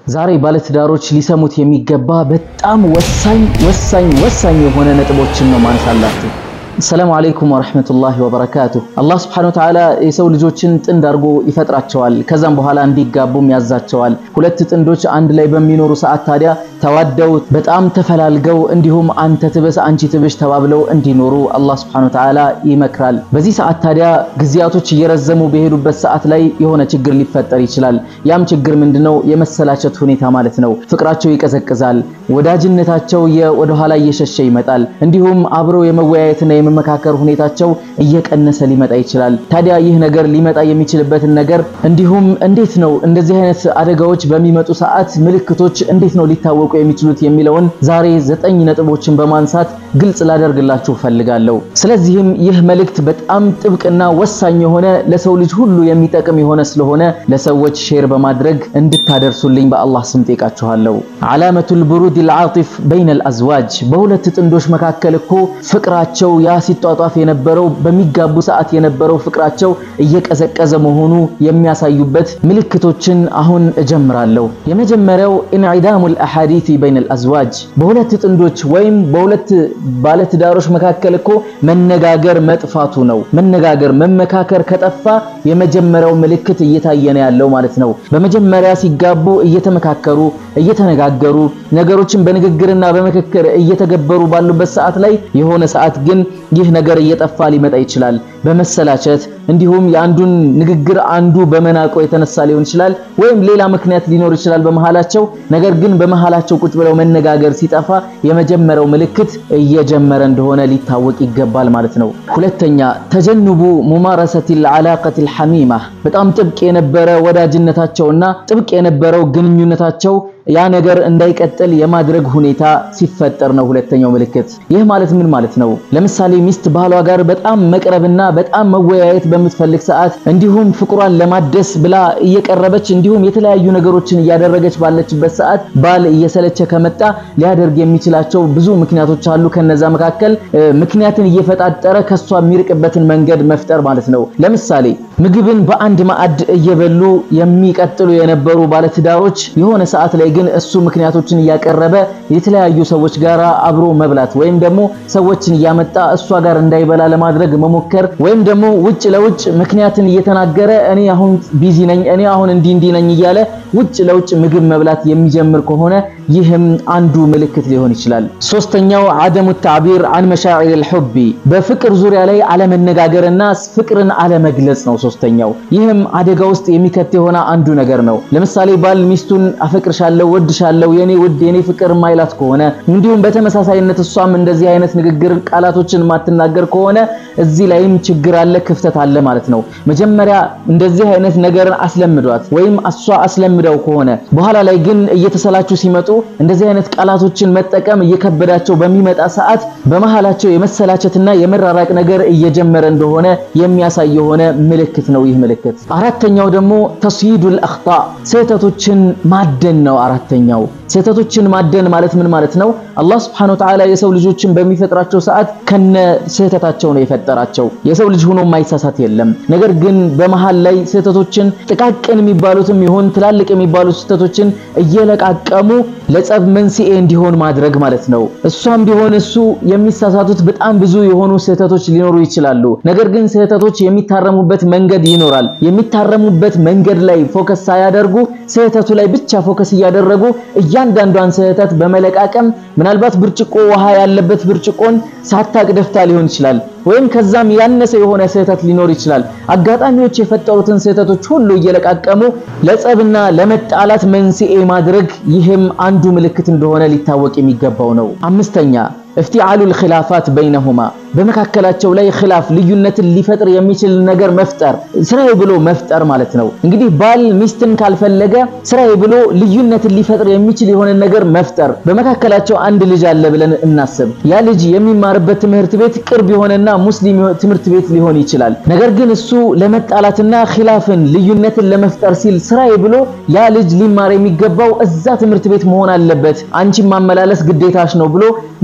ዛሬ ባለትዳሮች ሊሰሙት የሚገባ በጣም ወሳኝ ወሳኝ ወሳኝ የሆነ ነጥቦችን ነው ማንሳላችሁ። ሰላሙ አለይኩም ወረሕመቱላሂ ወበረካቱሁ። አላህ ስብሐነሁ ወተዓላ የሰው ልጆችን ጥንድ አድርጎ ይፈጥራቸዋል። ከዛም በኋላ እንዲጋቡም ያዛቸዋል። ሁለት ጥንዶች አንድ ላይ በሚኖሩ ሰዓት ታዲያ ተዋደው በጣም ተፈላልገው እንዲሁም አንተ ትብስ አንቺ ትብሽ ተባብለው እንዲኖሩ አላህ ስብሐነሁ ወተዓላ ይመክራል። በዚህ ሰዓት ታዲያ ጊዜያቶች እየረዘሙ በሄዱበት ሰዓት ላይ የሆነ ችግር ሊፈጠር ይችላል። ያም ችግር ምንድነው? የመሰላቸት ሁኔታ ማለት ነው። ፍቅራቸው ይቀዘቅዛል። ወዳጅነታቸው ወደኋላ እየሸሸ ይመጣል። እንዲሁም አብረው የመወያየትና የመመካከር ሁኔታቸው እየቀነሰ ሊመጣ ይችላል። ታዲያ ይህ ነገር ሊመጣ የሚችልበትን ነገር እንዲሁም እንዴት ነው እንደዚህ አይነት አደጋዎች በሚመጡ ሰዓት ምልክቶች እንዴት ነው ሊታወቁ የሚችሉት የሚለውን ዛሬ ዘጠኝ ነጥቦችን በማንሳት ግልጽ ላደርግላችሁ ፈልጋለሁ። ስለዚህም ይህ መልእክት በጣም ጥብቅና ወሳኝ የሆነ ለሰው ልጅ ሁሉ የሚጠቅም የሆነ ስለሆነ ለሰዎች ሼር በማድረግ እንድታደርሱልኝ በአላህ ስም ጠይቃችኋለሁ። ዓላመቱል ቡሩድ አልዓጢፍ በይነ አልአዝዋጅ በሁለት ጥንዶች መካከል እኮ ፍቅራቸው ያ ሲጧጧፍ የነበረው በሚጋቡ ሰዓት የነበረው ፍቅራቸው እየቀዘቀዘ መሆኑ የሚያሳዩበት ምልክቶችን አሁን እጀምራለሁ። የመጀመሪያው ኢንዒዳሙል አሐዲት በይነ አልአዝዋጅ በሁለት ጥንዶች ወይም በሁለት ባለትዳሮች መካከል እኮ መነጋገር መጥፋቱ ነው። መነጋገር መመካከር ከጠፋ የመጀመሪያው ምልክት እየታየ ነው ያለው ማለት ነው። በመጀመሪያ ሲጋቡ እየተመካከሩ እየተነጋገሩ ነገሮችን በንግግርና በምክክር እየተገበሩ ባሉበት ሰዓት ላይ የሆነ ሰዓት ግን ይህ ነገር እየጠፋ ሊመጣ ይችላል። በመሰላቸት እንዲሁም የአንዱን ንግግር አንዱ በመናቆ የተነሳ ሊሆን ይችላል፣ ወይም ሌላ ምክንያት ሊኖር ይችላል በመሃላቸው። ነገር ግን በመሃላቸው ቁጭ ብለው መነጋገር ሲጠፋ የመጀመሪያው ምልክት እየጀመረ እንደሆነ ሊታወቅ ይገባል ማለት ነው። ሁለተኛ ተጀንቡ ሙማረሰቲል ዓላቀቲል ሐሚማ በጣም ጥብቅ የነበረ ወዳጅነታቸውና ጥብቅ የነበረው ግንኙነታቸው ያ ነገር እንዳይቀጥል የማድረግ ሁኔታ ሲፈጠር ነው ሁለተኛው ምልክት። ይህ ማለት ምን ማለት ነው? ለምሳሌ ሚስት ባሏ ጋር በጣም መቅረብና በጣም መወያየት በምትፈልግ ሰዓት እንዲሁም ፍቅሯን ለማደስ ብላ እየቀረበች እንዲሁም የተለያዩ ነገሮችን እያደረገች ባለችበት ሰዓት ባል እየሰለቸ ከመጣ ሊያደርግ የሚችላቸው ብዙ ምክንያቶች አሉ። ከነዛ መካከል ምክንያትን እየፈጣጠረ ከሷ የሚርቅበትን መንገድ መፍጠር ማለት ነው። ለምሳሌ ምግብን በአንድ ማዕድ እየበሉ የሚቀጥሉ የነበሩ ባለትዳሮች የሆነ ሰዓት ላይ ግን እሱ ምክንያቶችን እያቀረበ የተለያዩ ሰዎች ጋር አብሮ መብላት ወይም ደግሞ ሰዎችን እያመጣ እሷ ጋር እንዳይበላ ለማድረግ መሞከር ወይም ደግሞ ውጭ ለውጭ ምክንያትን እየተናገረ እኔ አሁን ቢዚ ነኝ፣ እኔ አሁን እንዲህ እንዲህ ነኝ እያለ ውጭ ለውጭ ምግብ መብላት የሚጀምር ከሆነ ይህም አንዱ ምልክት ሊሆን ይችላል። ሶስተኛው አደሙ ተዕቢር አን መሻዒር አልሑቢ በፍቅር ዙሪያ ላይ አለመነጋገርና ፍቅርን አለመግለጽ ነው። ሶስተኛው ይህም አደጋ ውስጥ የሚከት የሆነ አንዱ ነገር ነው። ለምሳሌ ባል ሚስቱን አፈቅርሻለሁ፣ ወድሻለሁ፣ የኔ ውድ፣ የኔ ፍቅር ማይላት ከሆነ እንዲሁም በተመሳሳይነት እሷም እንደዚህ አይነት ንግግር ቃላቶችን ማትናገር ከሆነ እዚህ ላይም ችግር አለ፣ ክፍተት አለ ማለት ነው። መጀመሪያ እንደዚህ አይነት ነገርን አስለምዷት ወይም እሷ አስለምደው ከሆነ በኋላ ላይ ግን እየተሰላቹ ሲመጡ እንደዚህ አይነት ቃላቶችን መጠቀም እየከበዳቸው በሚመጣ ሰዓት በመሃላቸው የመሰላቸትና የመራራቅ ነገር እየጀመረ እንደሆነ የሚያሳይ የሆነ ምልክት ነው ይህ ምልክት። አራተኛው ደግሞ ተስይዱል አኽጣ ስህተቶችን ማደን ነው። አራተኛው ስህተቶችን ማደን ማለት ምን ማለት ነው? አላህ Subhanahu Wa Ta'ala የሰው ልጆችን በሚፈጥራቸው ሰዓት ከነ ስህተታቸው ነው የፈጠራቸው። የሰው ልጅ ሆኖ የማይሳሳት የለም። ነገር ግን በመሃል ላይ ስህተቶችን ጥቃቅን የሚባሉትም ይሁን ትላልቅ የሚባሉ ስህተቶችን እየለቃቀሙ ለጸብ መንስኤ እንዲሆን ማድረግ ማለት ነው። እሷም ቢሆን እሱ የሚሳሳቱት በጣም ብዙ የሆኑ ስህተቶች ሊኖሩ ይችላሉ። ነገር ግን ስህተቶች የሚታረሙበት መንገድ ይኖራል። የሚታረሙበት መንገድ ላይ ፎከስ ሳያደርጉ ስህተቱ ላይ ብቻ ፎከስ እያደረጉ እያንዳንዷን ስህተት በመለቃቀም ምናልባት ብርጭቆ ውሃ ያለበት ብርጭቆን ሳታቅ ደፍታ ሊሆን ይችላል ወይም ከዛም ያነሰ የሆነ ስህተት ሊኖር ይችላል። አጋጣሚዎች የፈጠሩትን ስህተቶች ሁሉ እየለቃቀሙ ለጸብና ለመጣላት መንስኤ ማድረግ ይህም አንዱ ምልክት እንደሆነ ሊታወቅ የሚገባው ነው። አምስተኛ እፍቲዓሉል ኺላፋት በይነሁማ በመካከላቸው ላይ ኺላፍ ልዩነትን ሊፈጥር የሚችል ነገር መፍጠር ስራዬ ብሎ መፍጠር ማለት ነው። እንግዲህ ባል ሚስትን ካልፈለገ ስራዬ ብሎ ልዩነትን ሊፈጥር የሚችል የሆነ ነገር መፍጠር። በመካከላቸው አንድ ልጅ አለ ብለን እናስብ። ያ ልጅ የሚማርበት ትምህርት ቤት ቅርብ የሆነና ሙስሊም ትምህርት ቤት ሊሆን ይችላል። ነገር ግን እሱ ለመጣላትና ኺላፍን ልዩነትን ለመፍጠር ሲል ስራዬ ብሎ ያ ልጅ ሊማር የሚገባው እዛ ትምህርት ቤት መሆን አለበት፣ አንቺን ማመላለስ ግዴታሽ ነው ብሎ ምንም እሱ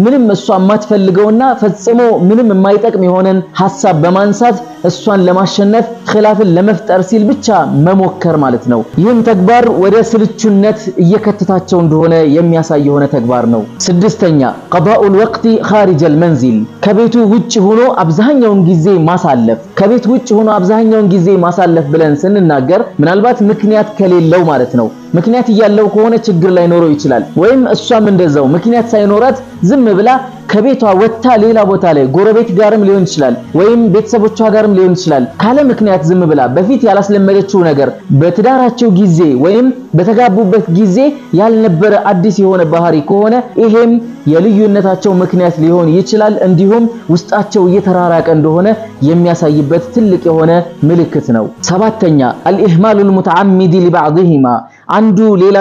እሷ የማትፈልገውና ፈጽሞ ምንም የማይጠቅም የሆነን ሐሳብ በማንሳት እሷን ለማሸነፍ ኺላፍን ለመፍጠር ሲል ብቻ መሞከር ማለት ነው። ይህም ተግባር ወደ ስልቹነት እየከተታቸው እንደሆነ የሚያሳይ የሆነ ተግባር ነው። ስድስተኛ ቀዳኡል ወቅቲ ኻሪጀል መንዚል ከቤቱ ውጭ ሆኖ አብዛኛውን ጊዜ ማሳለፍ። ከቤት ውጭ ሆኖ አብዛኛውን ጊዜ ማሳለፍ ብለን ስንናገር ምናልባት ምክንያት ከሌለው ማለት ነው። ምክንያት እያለው ከሆነ ችግር ላይኖረው ይችላል። ወይም እሷም እንደዛው ምክንያት ሳይኖራት ዝም ብላ ከቤቷ ወጥታ ሌላ ቦታ ላይ ጎረቤት ጋርም ሊሆን ይችላል፣ ወይም ቤተሰቦቿ ጋርም ሊሆን ይችላል። ካለ ምክንያት ዝም ብላ በፊት ያላስለመደችው ነገር በትዳራቸው ጊዜ ወይም በተጋቡበት ጊዜ ያልነበረ አዲስ የሆነ ባህሪ ከሆነ ይሄም የልዩነታቸው ምክንያት ሊሆን ይችላል። እንዲሁም ውስጣቸው እየተራራቀ እንደሆነ የሚያሳይበት ትልቅ የሆነ ምልክት ነው። ሰባተኛ አልኢህማሉል ሙተዓሚዲ ሊባዕድሂማ አንዱ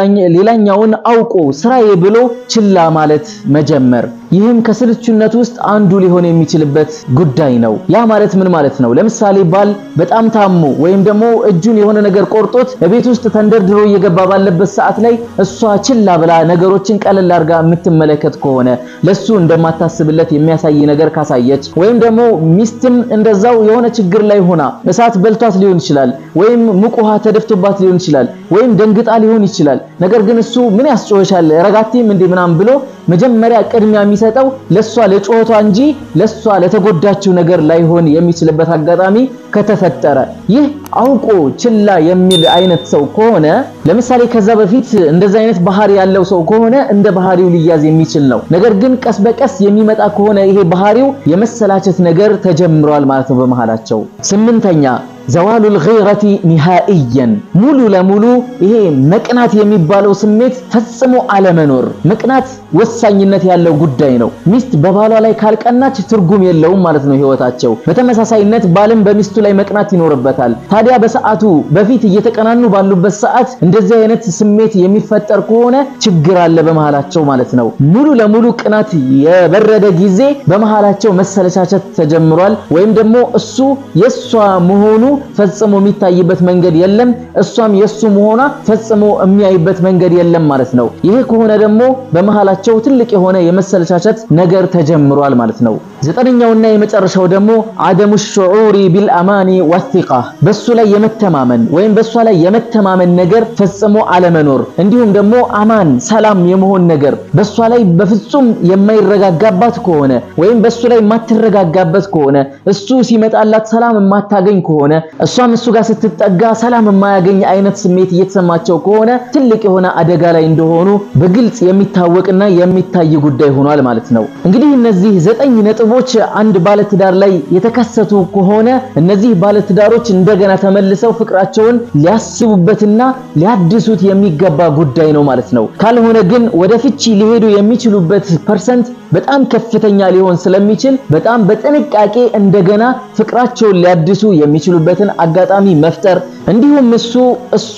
ሌላኛውን አውቆ ስራዬ ብሎ ችላ ማለት መጀመር። ይህም ከስልቹነት ውስጥ አንዱ ሊሆን የሚችልበት ጉዳይ ነው። ያ ማለት ምን ማለት ነው? ለምሳሌ ባል በጣም ታሞ ወይም ደግሞ እጁን የሆነ ነገር ቆርጦት በቤት ውስጥ ተንደርድሮ እየገባ ባለበት ሰዓት ላይ እሷ ችላ ብላ ነገሮችን ቀለል አድርጋ የምትመለከት ከሆነ ለሱ እንደማታስብለት የሚያሳይ ነገር ካሳየች፣ ወይም ደግሞ ሚስትም እንደዛው የሆነ ችግር ላይ ሆና እሳት በልቷት ሊሆን ይችላል፣ ወይም ሙቅ ውሃ ተደፍቶባት ሊሆን ይችላል፣ ወይም ደንግጣ ሊሆን ይችላል። ነገር ግን እሱ ምን ያስጮህሻል ረጋቴም እንዴ ምናምን ብሎ መጀመሪያ ቅድሚያ የሚሰጠው ለሷ ለጮቷ እንጂ ለሷ ለተጎዳችው ነገር ላይሆን የሚችልበት አጋጣሚ ከተፈጠረ ይህ አውቆ ችላ የሚል አይነት ሰው ከሆነ ለምሳሌ ከዛ በፊት እንደዛ አይነት ባህሪ ያለው ሰው ከሆነ እንደ ባህሪው ሊያዝ የሚችል ነው። ነገር ግን ቀስ በቀስ የሚመጣ ከሆነ ይሄ ባህሪው የመሰላቸት ነገር ተጀምሯል ማለት ነው በመሃላቸው። ስምንተኛ ዘዋሉል ገይረቲ ኒሃኢየን ሙሉ ለሙሉ ይሄ መቅናት የሚባለው ስሜት ፈጽሞ አለመኖር። መቅናት ወሳኝነት ያለው ጉዳይ ነው። ሚስት በባሏ ላይ ካልቀናች ትርጉም የለውም ማለት ነው ህይወታቸው። በተመሳሳይነት ባልም በሚስቱ ላይ መቅናት ይኖርበታል። ታዲያ በሰዓቱ በፊት እየተቀናኑ ባሉበት ሰዓት እንደዚህ አይነት ስሜት የሚፈጠር ከሆነ ችግር አለ በመሃላቸው ማለት ነው። ሙሉ ለሙሉ ቅናት የበረደ ጊዜ በመሃላቸው መሰለቻቸት ተጀምሯል። ወይም ደግሞ እሱ የሷ መሆኑ ፈጽሞ የሚታይበት መንገድ የለም፣ እሷም የሱ መሆኗ ፈጽሞ የሚያይበት መንገድ የለም ማለት ነው። ይሄ ከሆነ ደግሞ በመሃላቸው ትልቅ የሆነ የመሰለቻቸት ነገር ተጀምሯል ማለት ነው። ዘጠነኛውና የመጨረሻው ደግሞ አደሙ ሹዑሪ ቢልአማኒ ወሲቃ በሱ ላይ የመተማመን ወይም በሷ ላይ የመተማመን ነገር ፈጽሞ አለመኖር፣ እንዲሁም ደግሞ አማን ሰላም የመሆን ነገር በሷ ላይ በፍጹም የማይረጋጋባት ከሆነ ወይም በሱ ላይ የማትረጋጋበት ከሆነ እሱ ሲመጣላት ሰላም የማታገኝ ከሆነ እሷም እሱ ጋር ስትጠጋ ሰላም የማያገኝ አይነት ስሜት እየተሰማቸው ከሆነ ትልቅ የሆነ አደጋ ላይ እንደሆኑ በግልጽ የሚታወቅና የሚታይ ጉዳይ ሆኗል ማለት ነው። እንግዲህ እነዚህ ዘጠኝ ነጥቦች አንድ ባለትዳር ላይ የተከሰቱ ከሆነ እነዚህ ባለትዳሮች እንደገና ተመልሰው ፍቅራቸውን ሊያስቡበትና ሊያድሱት የሚገባ ጉዳይ ነው ማለት ነው። ካልሆነ ግን ወደ ፍቺ ሊሄዱ የሚችሉበት ፐርሰንት በጣም ከፍተኛ ሊሆን ስለሚችል በጣም በጥንቃቄ እንደገና ፍቅራቸውን ሊያድሱ የሚችሉበትን አጋጣሚ መፍጠር እንዲሁም እሱ እሷ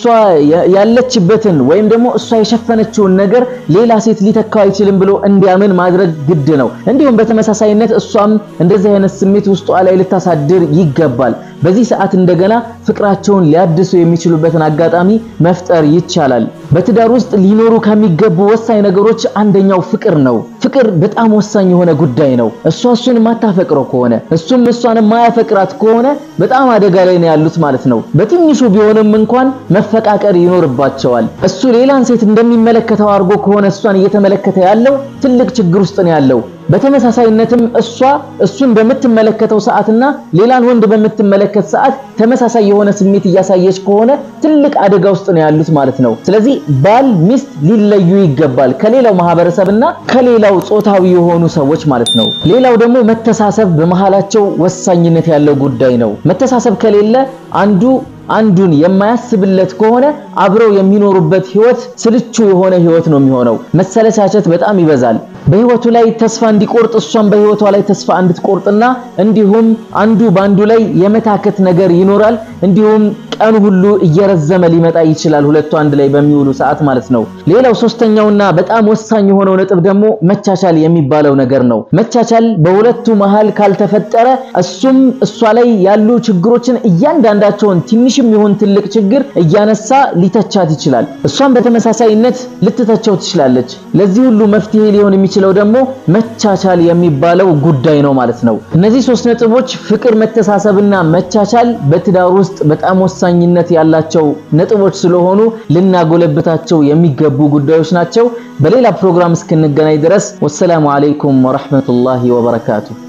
ያለችበትን ወይም ደግሞ እሷ የሸፈነችውን ነገር ሌላ ሴት ሊተካው አይችልም ብሎ እንዲያምን ማድረግ ግድ ነው። እንዲሁም በተመሳሳይነት እሷም እንደዚህ አይነት ስሜት ውስጧ ላይ ልታሳድር ይገባል። በዚህ ሰዓት እንደገና ፍቅራቸውን ሊያድሱ የሚችሉበትን አጋጣሚ መፍጠር ይቻላል። በትዳር ውስጥ ሊኖሩ ከሚገቡ ወሳኝ ነገሮች አንደኛው ፍቅር ነው። ፍቅር በጣም ወሳኝ የሆነ ጉዳይ ነው። እሷ እሱን የማታፈቅረው ከሆነ እሱም እሷን የማያፈቅራት ከሆነ በጣም አደጋ ላይ ነው ያሉት ማለት ነው። በትንሹ ቢሆንም እንኳን መፈቃቀር ይኖርባቸዋል። እሱ ሌላን ሴት እንደሚመለከተው አድርጎ ከሆነ እሷን እየተመለከተ ያለው ትልቅ ችግር ውስጥ ነው ያለው። በተመሳሳይነትም እሷ እሱን በምትመለከተው ሰዓትና ሌላን ወንድ በምትመለከት ሰዓት ተመሳሳይ የሆነ ስሜት እያሳየች ከሆነ ትልቅ አደጋ ውስጥ ነው ያሉት ማለት ነው። ስለዚህ ባል ሚስት ሊለዩ ይገባል ከሌላው ማህበረሰብና ከሌላው ጾታዊ የሆኑ ሰዎች ማለት ነው። ሌላው ደግሞ መተሳሰብ በመሃላቸው ወሳኝነት ያለው ጉዳይ ነው። መተሳሰብ ከሌለ አንዱ አንዱን የማያስብለት ከሆነ አብረው የሚኖሩበት ህይወት ስልቹ የሆነ ህይወት ነው የሚሆነው። መሰለቻቸት በጣም ይበዛል። በህይወቱ ላይ ተስፋ እንዲቆርጥ እሷም በህይወቷ ላይ ተስፋ እንድትቆርጥና እንዲሁም አንዱ በአንዱ ላይ የመታከት ነገር ይኖራል። እንዲሁም ቀኑ ሁሉ እየረዘመ ሊመጣ ይችላል፣ ሁለቱ አንድ ላይ በሚውሉ ሰዓት ማለት ነው። ሌላው ሶስተኛውና በጣም ወሳኝ የሆነው ነጥብ ደግሞ መቻቻል የሚባለው ነገር ነው። መቻቻል በሁለቱ መሃል ካልተፈጠረ እሱም እሷ ላይ ያሉ ችግሮችን እያንዳንዳቸውን ትንሽ ትንሽም ይሁን ትልቅ ችግር እያነሳ ሊተቻት ይችላል። እሷም በተመሳሳይነት ልትተቸው ትችላለች። ለዚህ ሁሉ መፍትሄ ሊሆን የሚችለው ደግሞ መቻቻል የሚባለው ጉዳይ ነው ማለት ነው። እነዚህ ሶስት ነጥቦች ፍቅር፣ መተሳሰብና መቻቻል በትዳር ውስጥ በጣም ወሳኝነት ያላቸው ነጥቦች ስለሆኑ ልናጎለብታቸው የሚገቡ ጉዳዮች ናቸው። በሌላ ፕሮግራም እስክንገናኝ ድረስ ወሰላሙ አለይኩም ወራህመቱላሂ ወበረካቱ።